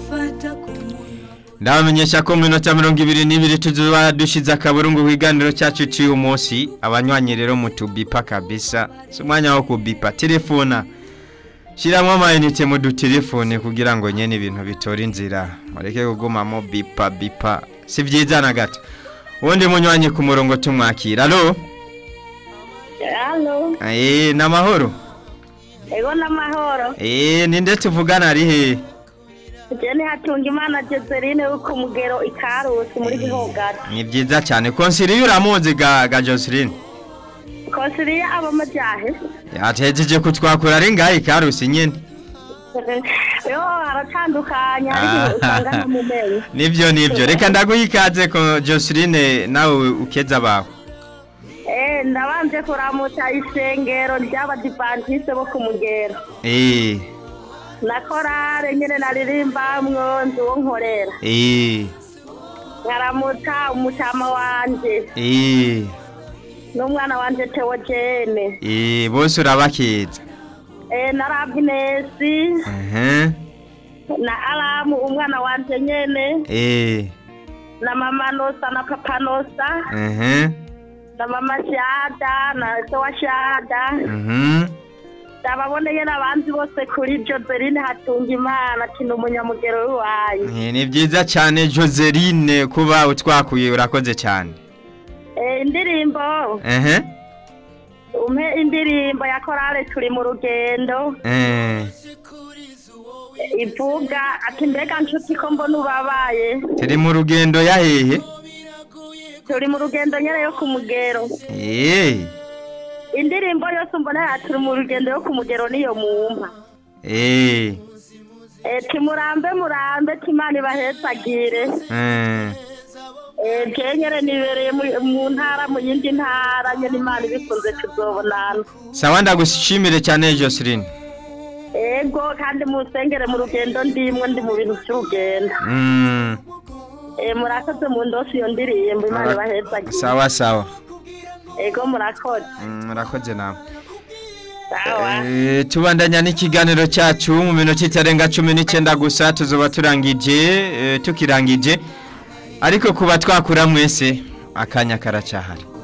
ndabamenyesha ko mu minota mirongo ibiri n'ibiri tuzuba dushize akaburungu ku kiganiro cyacu cy'uyu munsi abanywanyi rero mutubipa kabisa si umwanya wo kubipa telefona shyiramo amayinite mu dutelefone kugira ngo nyine ibintu bitore inzira mureke kugumamo bipa bipa si byiza na gato ubundi munywanyi ku murongo tumwakira alo Halo, eee ni amahoro ego n'amahoro. eee ni ndetse tuvugana ari hehe Jene hatunga imana Joseline wo ku mugero ikarusi muri Gihogati. ni byiza cyane konsiriye uramuzi ga ga Jocelyn Konsiliya aba majahe. yatejeje kutwakura ari ngaho ikarusi nyine Yo haratandukanye ariko usanga ntamumenye. nibyo nibyo reka ndaguha ikaze ko Jocelyn nawe ukeza abawe Eh, ndabanje kuramutsa isengero ry'abadivantiste bo ku mugero. eee Na korale nyene naririmbamwo nzuwo nkorera. eee Nkaramutsa umutama wanje eee n'umwana wanje Teogene. eee bose urabakeza Eh, na Ravinesi. ehe na alamu umwana wanje nyene eee na mama nosa na papa nosa ehe na mama shada na se wa shada mhm ndababoneye n'abandi bose kuri joseline hatunga imana ati ni umunyamugero w'iwanyu Eh, ni byiza cyane Joseline kuba utwakuye urakoze cyane Eh, indirimbo ehe umpe indirimbo ya korale turi mu rugendo eee eh, ivuga ati mbega nshuti ko mbona ubabaye turi mu rugendo ya hehe turi mu rugendo nyene yo ku mugero eee indirimbo yose mbona ya turi mu rugendo yo ku mugero niyo mumpa eee Eh, timurambe murambe timana ibahetsagire eee Eh, kenyere nibereye mu- mu ntara mu yindi ntara nyene imana ibikunze tuzobonana sawa ndagushimire cyane Jocelyn ego kandi musengere mu rugendo ndimwo ndi mu bintu vy'urugendo Mm, Eh, murakoze mu ndosi iyo ndirimbo imana ibahetsagire sawa sawa ego murakoze Mm, murakoze nawe sawa Eh, tubandanya n'ikiganiro cyacu mu minota itarenga cumi n'icyenda gusa tuzoba turangije eh, tukirangije ariko kuba twakura mwese akanya karacyahari